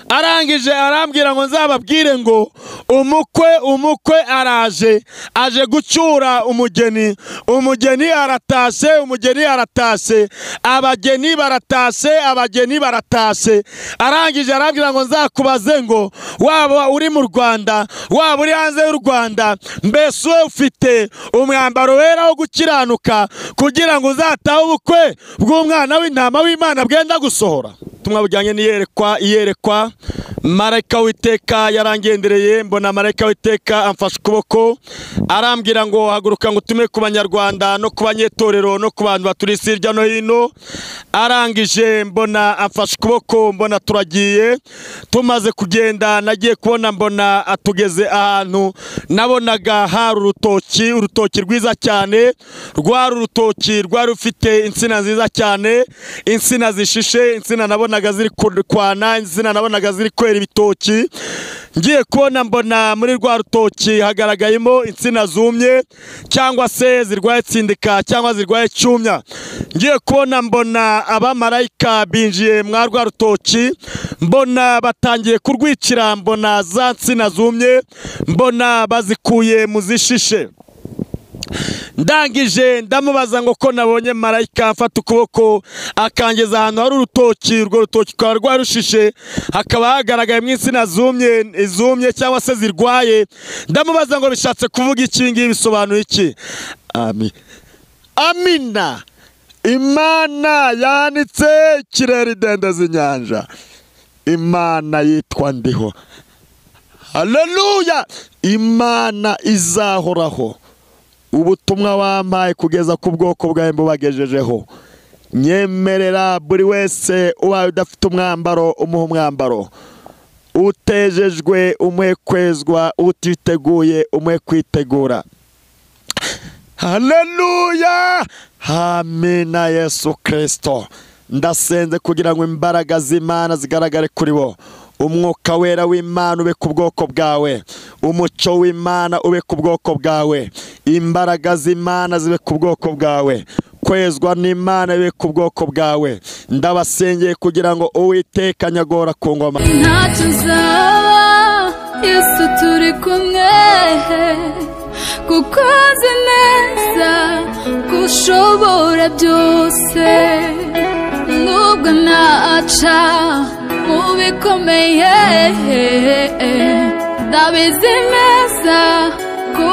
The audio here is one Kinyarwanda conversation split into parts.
arangije arambwira ngo nzababwire ngo umukwe umukwe araje aje gucyura umugeni umugeni aratashye umugeni aratashye abageni baratashye abageni baratashye arangije arambwira ngo nzakubaze ngo waba uri mu rwanda waba uri hanze y'u rwanda mbese wowe ufite umwambaro wera wo gukiranuka kugira ngo uzatahe ubukwe bw'umwana w'intama w'imana bwenda gusohora ubutumwa bujyanye n'iyerekwa iyerekwa marayika w'iteka yarangendereye mbona marayika w'iteka amfashe ukuboko arambwira ngo haguruka ngo utume ku banyarwanda no ku banyetorero no ku bantu baturi isi hirya no hino arangije mbona amfashe ukuboko mbona turagiye tumaze kugenda nagiye kubona mbona atugeze ahantu nabonaga hari urutoki urutoki rwiza cyane rwari urutoki rwari rufite insina nziza cyane insina zishishe insina nabona nabonaga ziri kwana insina nabonaga ziri kwera ibitoki ngiye kubona mbona muri rwa rutoki hagaragayemo insina zumye cyangwa se zirwaye tsindika cyangwa zirwaye cyumya ngiye kubona mbona abamarayika binjiye mwa rwa rutoki mbona batangiye kurwicira mbona za nsina zumye mbona bazikuye mu zishishe ndangije ndamubaza ngo ko nabonye marayika afata ukuboko akangeza ahantu hari urutoki urwo rutoki rukaba rwarushishe hakaba hagaragayemo insina zumye izumye cyangwa se zirwaye ndamubaza ngo bishatse kuvuga iki ngibi bisobanuye iki Ami- amina imana yanitse ikirere idendeza inyanja imana yitwa ndiho haleluya imana izahoraho ubutumwa wampaye kugeza ku bwoko bwawe mbubagejejeho nyemerera buri wese ubaye udafite umwambaro umuha umwambaro utejejwe umuhe kwezwa utiteguye umuhe kwitegura haleluya hamina yesu kirisito ndasenze kugira ngo imbaraga z'imana zigaragare kuri bo umwuka wera w'imana ube ku bwoko bwawe umucyo w'imana ube ku bwoko bwawe imbaraga z'imana zibe ku bwoko bwawe kwezwa n'imana bibe ku bwoko bwawe ndabasengeye kugira ngo uwiteka nyagora ku ngoma ntacyo uzaba yesu turi kumwe kuko uzi neza ko ushobora byose nubwo naca mu bikomeye ndabizi neza ko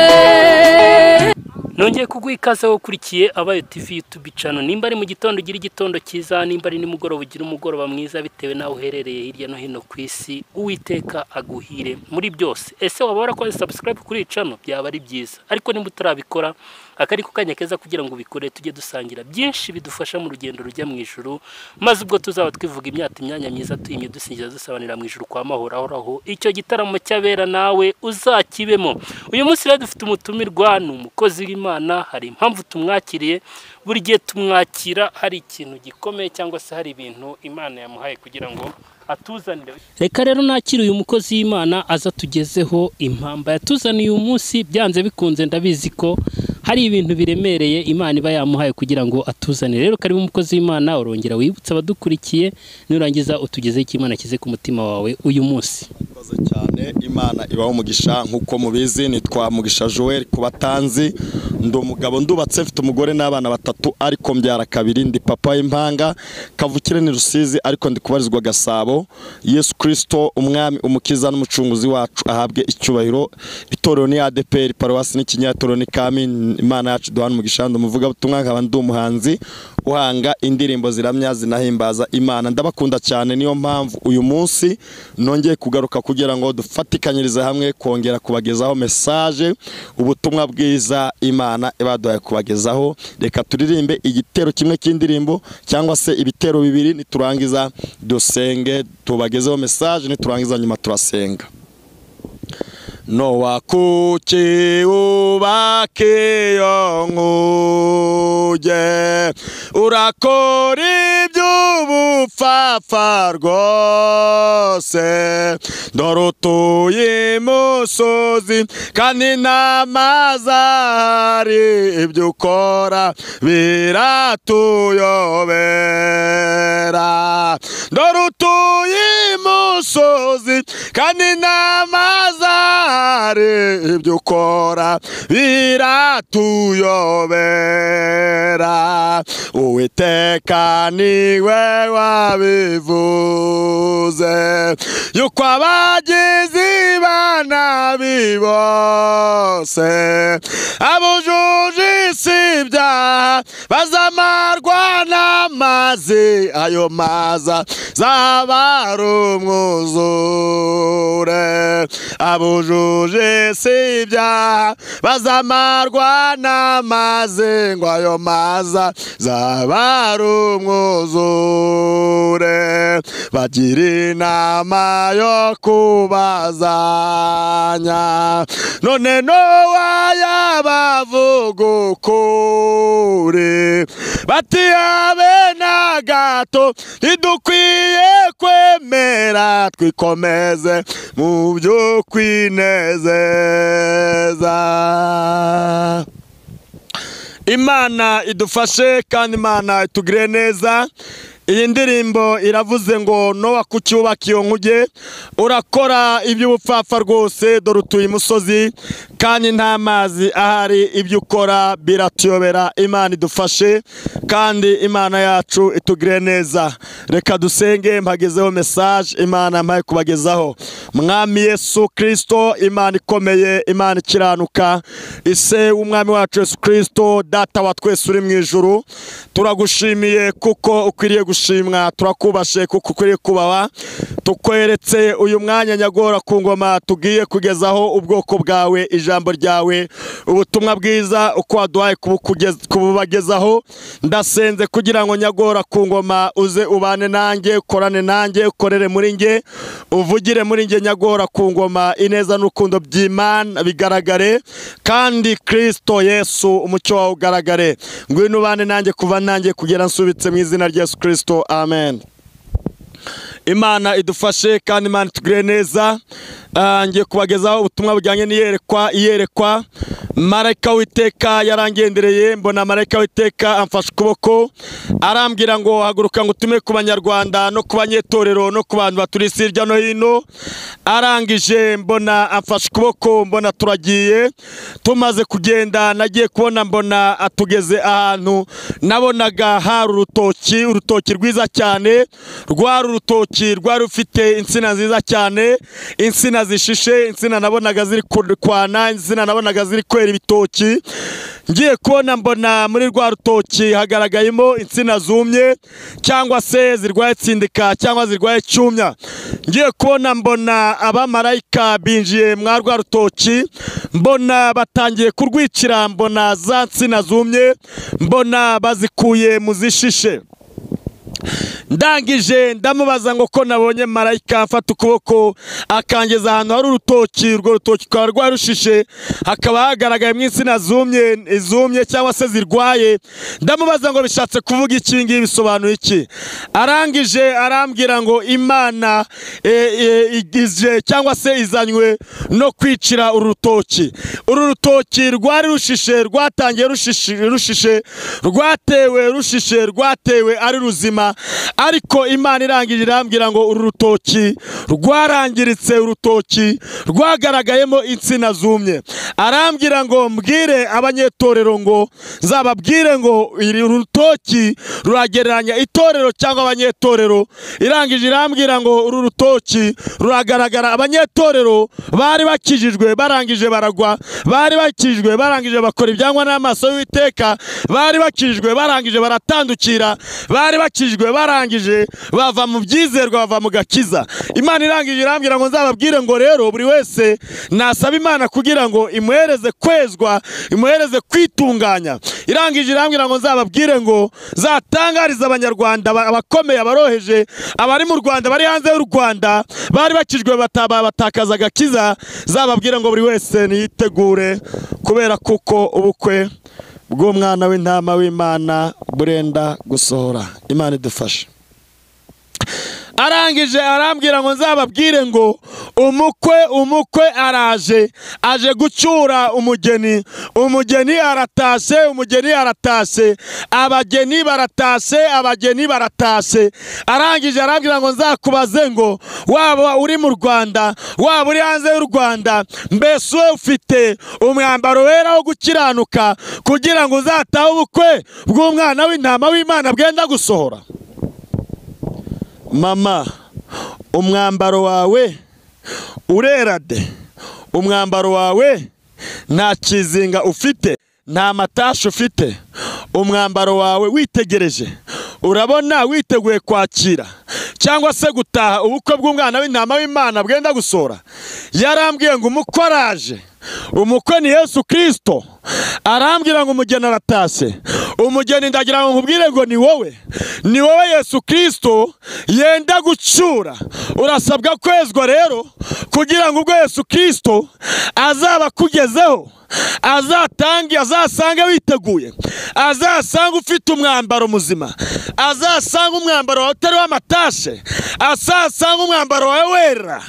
wanesheje nongeye kuguha ikaze wowe ukurikiye abayo tivi yutubi cano nimba ari mu gitondo ugira igitondo cyiza nimba ari nimugoroba ugira umugoroba mwiza bitewe n'aho uherereye hirya no hino ku isi uwiteka aguhire muri byose ese waba warakoze sabusikarayibu kuri iyi cano byaba ari byiza ariko nimba utarabikora aka ni ko kanya keza kugira ngo ubikore tujye dusangira byinshi bidufasha mu rugendo rujya mu ijuru maze ubwo tuzaba twivuga imyaka imyanya myiza tuyimye dusingiza dusobanurira mu ijuru kwa mahoro ahoraho icyo gitaramo cy'abera nawe uzakibemo uyu munsi rero dufite umutumirwa ni umukozi w'imana hari impamvu tumwakiriye buri gihe tumwakira hari ikintu gikomeye cyangwa se hari ibintu imana yamuhaye kugira ngo atuzanire reka rero nakira uyu mukozi w'imana aza tugezeho impamba yatuzaniye uyu munsi byanze bikunze ndabizi ko hari ibintu biremereye imana iba yamuhaye kugira ngo atuzanire rero karibu umukozi w'imana urongera wibutsa abadukurikiye nurangiza utugezeho icyo imana kize ku mutima wawe uyu munsi murakoze cyane imana ibaho umugisha nk'uko mubizi nitwa mugisha joel ku batanzi ndi umugabo ndubatse mfite umugore n'abana batatu ariko mbyara kabiri ndi papa w'impanga kavukire ni rusizi ariko ndi kubarizwa gasabo yesu kirisito umwami umukiza n'umucunguzi wacu ahabwe icyubahiro itorero ni adeperi paruwasi n'ikinyatorero ni kami imana yacu duhana umugisha ndi umuvugabutumwa nkaba ndi umuhanzi uhanga indirimbo ziramya zinahimbaza imana ndabakunda cyane niyo mpamvu uyu munsi nongeye kugaruka kugira ngo dufatikanyirize hamwe kongera kubagezaho mesaje ubutumwa bwiza imana ibaduhaye kubagezaho reka turirimbe igitero kimwe cy'indirimbo cyangwa se ibitero bibiri niturangiza dusenge tubagezeho mesaje niturangiza nyuma turasenga no wakuki ubake iyo nkuge urakora iby'ubupfapfa rwose dore utuye imusozi kandi n'amazi ahari ibyo ukora biratuyobera dore utuye imusozi kandi n'amazi ahari ibyo ukora biratuyobera uwiteka niwe wabivuze yuko abagizi ba nabi bose abujuje isi ibyaha bazamarwa n'amazi ayo maza zabari umwuzure abujuje si ibyaha bazamarwa n'amazi ngo ayo maza zabari umwuzure bagira inama yo kubazanya none nowa yabavuga ukuri bati habe na gato ntidukwiye kwemera twikomeze mu byo kwinezeza imana idufashe kandi imana itugire neza iyi ndirimbo iravuze ngo nowa ku cyubaka iyo nkuge urakora iby'ubupfapfa rwose dore utuye imusozi kandi nta mazi ahari ibyo ukora biratuyobera imana idufashe kandi imana yacu itugire neza reka dusenge mpagezeho mesaje imana mpaye kubagezaho mwami yesu kirisito imana ikomeye imana ikiranuka ise w'umwami wacu yesu kirisito data wa twese uri mu ijuru turagushimiye kuko ukwiriye gushimwa turakubashe kuko ukwiriye kubaha tukweretse uyu mwanya nyagora ku ngoma tugiye kugezaho ubwoko bwawe ijambo ryawe ubutumwa bwiza uko waduhaye kubukugeza- kububagezaho ndasenze kugira ngo nyagora ku ngoma uze ubane nanjye ukorane nanjye ukorere muri njye uvugire muri njye nyagora ku ngoma ineza n'urukundo by'imana bigaragare kandi kirisito yesu umucyo wawe ugaragare ngwino ubane nanjye kuva nanjye kugera nsubitse mu izina rya yesu kirisito amen imana idufashe kandi imana itugire neza Ah, ngiye kubagezaho ubutumwa bujyanye n'iyerekwa iyerekwa marayika w'iteka yarangendereye mbona marayika w'iteka amfashe ukuboko arambwira ngo haguruka ngo utume ku banyarwanda no ku banyetorero no ku bantu baturi isi hirya no hino arangije mbona amfashe ukuboko mbona turagiye tumaze kugenda nagiye kubona mbona atugeze ahantu nabonaga hari urutoki urutoki rwiza cyane rwari urutoki rwari rufite insina nziza cyane insina zishishe insina nabonaga ziri kwana insina nabonaga ziri kwera ibitoki ngiye kubona mbona muri rwa rutoki hagaragayemo insina zumye cyangwa se zirwaye tsindika cyangwa zirwaye cyumya ngiye kubona mbona abamarayika binjiye mwa rwa rutoki mbona batangiye kurwicira mbona za nsina zumye mbona bazikuye mu zishishe ndangije ndamubaza ngo ko nabonye marayika afata ukuboko akangeza ahantu hari urutoki urwo rutoki rukaba rwarushishe hakaba hagaragayemo insina zumye izumye cyangwa se zirwaye ndamubaza ngo bishatse kuvuga iki ibi ngibi bisobanuye iki arangije arambwira ngo imana e, e, igije cyangwa se izanywe no kwicira uru rutoki uru rutoki rwari rushishe rwatangiye rushishi- rushishe rwatewe rushishe rwatewe ari ruzima ariko imana irangije irambwira ngo uru rutoki rwarangiritse urutoki rwagaragayemo insina zumye arambwira ngo mbwire abanyetorero ngo nzababwire ngo iri rutoki ruragereranya itorero cyangwa abanyetorero irangije irambwira ngo uru rutoki ruragaragara abanyetorero bari bakijijwe barangije baragwa bari bakijijwe barangije bakora ibyangwa n'amaso y'uwiteka bari bakijijwe barangije baratandukira bari bakijijwe babatijwe barangije bava mu byizerwa bava mu gakiza imana irangije irambwira ngo nzababwire ngo rero buri wese nasaba imana kugira ngo imuhereze kwezwa imuhereze kwitunganya irangije irambwira ngo nzababwire ngo zatangariza abanyarwanda aba- abakomeye abaroheje abari mu rwanda bari hanze y'u rwanda bari bakijwe bata- batakaza agakiza zababwire ngo buri wese niyitegure kubera kuko ubukwe bw'umwana w'intama w'imana burenda gusohora imana idufashe arangije arambwira ngo nzababwire ngo umukwe umukwe araje aje gucyura umugeni umugeni aratashye umugeni aratashye abageni baratashye abageni baratashye arangije arambwira ngo nzakubaze ngo waba uri mu rwanda waba uri hanze y'u rwanda mbese wowe ufite umwambaro wera wo gukiranuka kugira ngo uzatahe ubukwe bw'umwana w'intama w'imana bwenda gusohora mama umwambaro wawe urera de umwambaro wawe nta kizinga ufite nta matashi ufite umwambaro wawe witegereje urabona witeguye kwakira cyangwa se gutaha ubukwe bw'umwana w'intama w'imana bwenda gusohora yarambwiye ngo umukwe araje umukwe ni yesu kirisito arambwira ngo umugeni aratashye umugeni ndagira ngo nkubwire ngo ni wowe ni wowe yesu kirisito yenda gucyura urasabwa kwezwa rero kugira ngo ubwo yesu kirisito azaba akugezeho azatange azasange witeguye azasange ufite umwambaro muzima azasange umwambaro wawe utariho amatashe azasange umwambaro wawe wera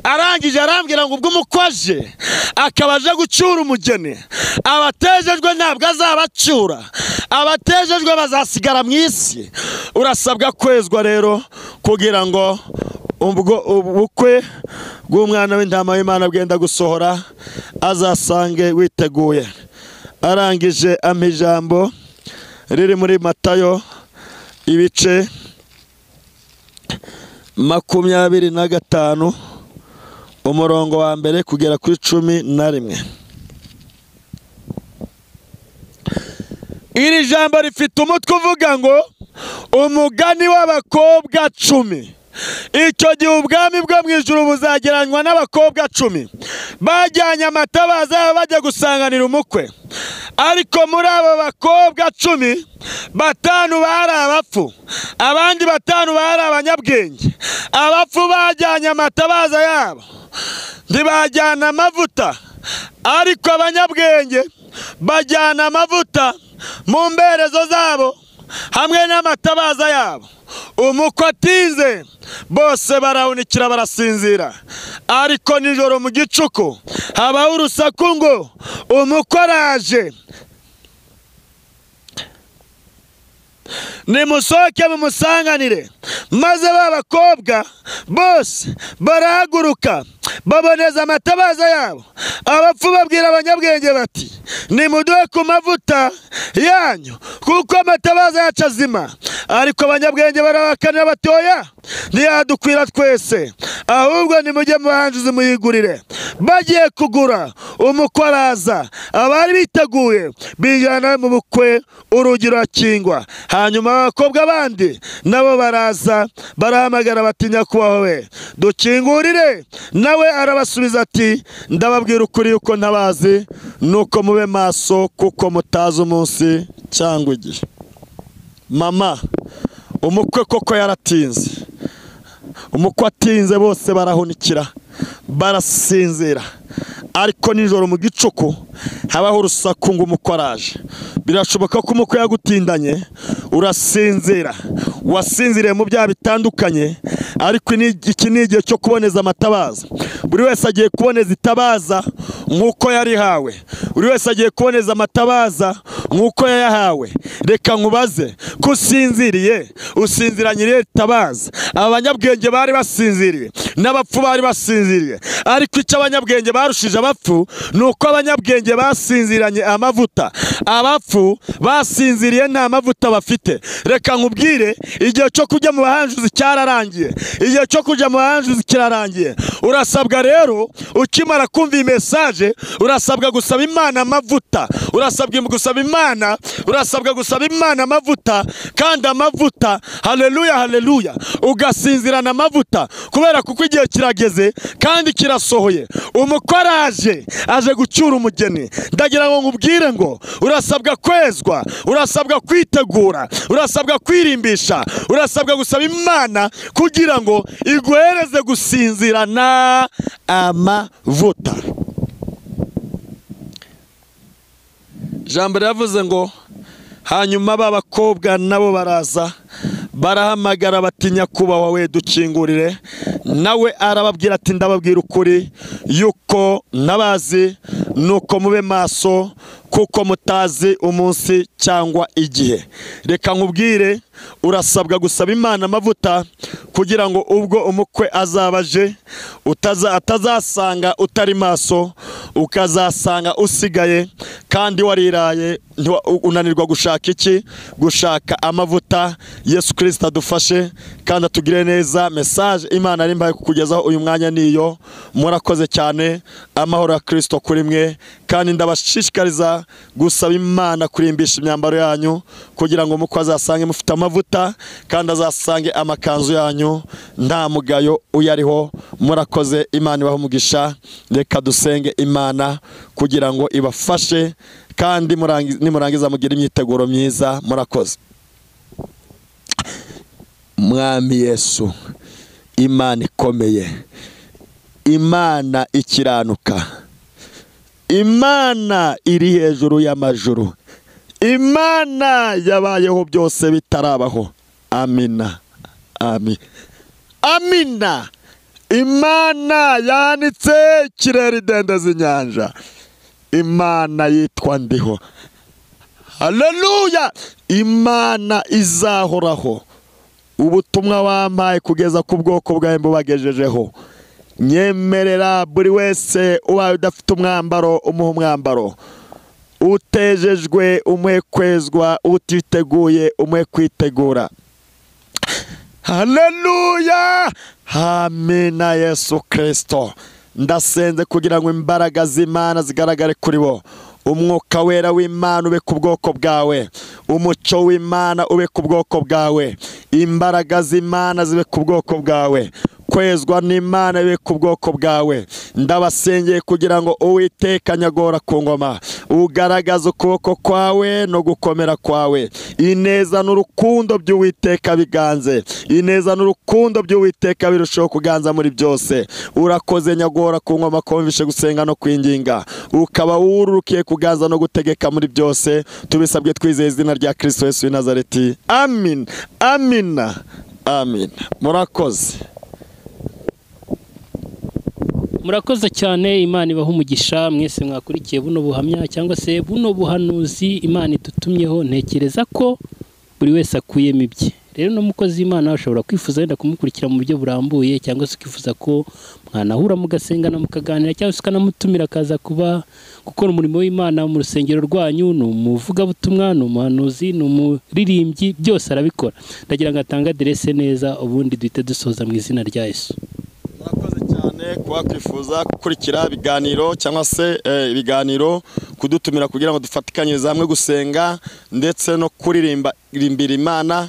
arangije arambwira ngo ubwo umukwe aje akaba aje gucyura umugeni abatejejwe ntabwo azabacyura abatejejwe bazasigara mu isi urasabwa kwezwa rero kugira ngo ubwo ubukwe bw'umwana w'intama w'imana bwenda gusohora azasange witeguye arangije ampa ijambo riri muri matayo ibice makumyabiri na gatanu umurongo wa mbere kugera kuri cumi na rimwe iri jambo rifite umutwe uvuga ngo umugani w'abakobwa cumi icyo gihe ubwami bwo mu ijuru buzageranywa n'abakobwa cumi bajyanye amata bazaba bajya gusanganira umukwe ariko muri abo bakobwa cumi batanu bari abapfu abandi batanu bari abanyabwenge abapfu bajyanye amatabaza yabo ntibajyana amavuta ariko abanyabwenge bajyana amavuta mu mberezo zabo hamwe n'amatabaza yabo umukwe atinze bose barawunikira barasinzira ariko nijoro mu gicuku habaho urusaku ngo umukwe araje nimusohoke mumusanganire maze ba bakobwa bose barahaguruka baboneza amatabaza yabo abapfu babwira abanyabwenge bati nimuduhe ku mavuta yanyu kuko amatabaza yacu azima ariko abanyabwenge barabakanira batoya ntiyadukwira twese ahubwo nimujye mu bahanjuzi muyigurire bagiye kugura umukwe araza abari biteguye bijyana mu bukwe urugi rurakingwa hanyuma abakobwa bandi nabo baraza barahamagara bati nyakubahwa we dukingurire nawe arabasubiza ati ndababwira ukuri yuko ntabazi nuko mube maso kuko mutazi umunsi cyangwa igihe mama umukwe koko yaratinze umukwe atinze bose barahunikira barasinzira ariko nijoro mu gicuku habaho urusaku ngo umukwe araje birashoboka ko umukwe yagutindanye urasinzira wasinziriye mu byaha bitandukanye ariko ini- iki ni igihe cyo kuboneza amatabaza buri wese agiye kuboneza itabaza nk'uko yarihawe buri wese agiye kuboneza amatabaza nk'uko yayahawe reka nkubaze ko usinziriye usinziranye itabaza aba banyabwenge bari basinziriye n'abapfu bari basinziriye ariko icyo abanyabwenge barushije abapfu ni uko abanyabwenge basinziranye amavuta abapfu basinziriye nta mavuta bafite reka nkubwire igihe cyo kujya mu bahanjuzi cyararangiye igihe cyo kujya mu bahanjuzi kirarangiye urasabwa rero ukimara kumva iyi mesaje urasabwa gusaba imana amavuta urasabwa gusaba imana urasabwa gusaba imana amavuta kandi amavuta haleluya haleluya ugasinzirana amavuta kubera kuko igihe kirageze kandi kirasohoye umukwe araje aje gucyura umugeni ndagira ngo nkubwire ngo urasabwa kwezwa urasabwa kwitegura urasabwa kwirimbisha urasabwa gusaba imana kugira ngo iguhereze gusinzirana amavuta ijambo ryavuze ngo hanyuma ba bakobwa nabo baraza barahamagara bati nyakubahwa we dukingurire nawe arababwira ati ndababwira ukuri yuko nabazi nuko mube maso kuko mutazi umunsi cyangwa igihe reka nkubwire urasabwa gusaba imana amavuta kugira ngo ubwo umukwe azaba aje utaza- atazasanga utari maso ukazasanga usigaye kandi wariraye ntiwa- u- unanirwa gushaka iki gushaka amavuta yesu kirisita adufashe kandi atugire neza mesaje imana nimba kukugezaho uyu mwanya niyo murakoze cyane amahoro ya kirisito kuri mwe kandi ndabashishikariza gusaba imana kurimbisha imyambaro yanyu kugira ngo umukwe azasange mufite amavuta kandi azasange amakanzu yanyu nta mugayo uyariho murakoze imana ibahe umugisha reka dusenge imana kugira ngo ibafashe kandi murangi- nimurangiza mugire imyiteguro myiza murakoze mwami yesu imana ikomeye imana ikiranuka imana iri hejuru y'amajuru imana yabayeho byose bitarabaho amina ami amina imana yanitse ikirere idendeza inyanja imana yitwa ndiho haleluya imana izahoraho ubutumwa wampaye kugeza ku bwoko bwawe mbubagejejeho nyemerera buri wese ubaye udafite umwambaro umuha umwambaro utejejwe umwe kwezwa utiteguye umwe kwitegura haleluya hamina yesu kirisito ndasenze kugira ngo imbaraga z'imana zigaragare kuri bo umwuka wera w'imana ube ku bwoko bwawe umucyo w'imana ube ku bwoko bwawe imbaraga z'imana zibe ku bwoko bwawe kwezwa n'imana ibe ku bwoko bwawe ndabasengeye kugira ngo uwiteka nyagora ku ngoma ugaragaza ukuboko kwawe no gukomera kwawe ineza n'urukundo by'uwiteka biganze ineza n'urukundo by'uwiteka birushaho kuganza muri byose urakoze nyagora ku ngoma kumvishe gusenga no kwinginga ukaba wururukiye kuganza no gutegeka muri byose tubisabwe twizeye izina rya kirisito yesu w'i nazareti amin amina amina murakoze murakoze cyane imana ibaha umugisha mwese mwakurikiye buno buhamya cyangwa se buno buhanuzi imana idutumyeho ntekereza ko buri wese akuyemo ibye rero n'umukozi w'imana ashobora kwifuza wenda kumukurikira mu buryo burambuye cyangwa se ukifuza ko mwanahura mugasengana mukaganira cyangwa se ukanamutumira akaza kuba gukora umurimo w'imana mu rusengero rwanyu ni umuvugabutumwa ni umuhanuzi ni umuririmbyi byose arabikora ndagira ngo atange aderese neza ubundi duhite dusoza mu izina rya yesu murakoze cyane kuba twifuza gukurikira ibiganiro cyangwa se eh, ibiganiro kudutumira kugira ngo dufatikanyirize hamwe gusenga ndetse no kuririmbira imana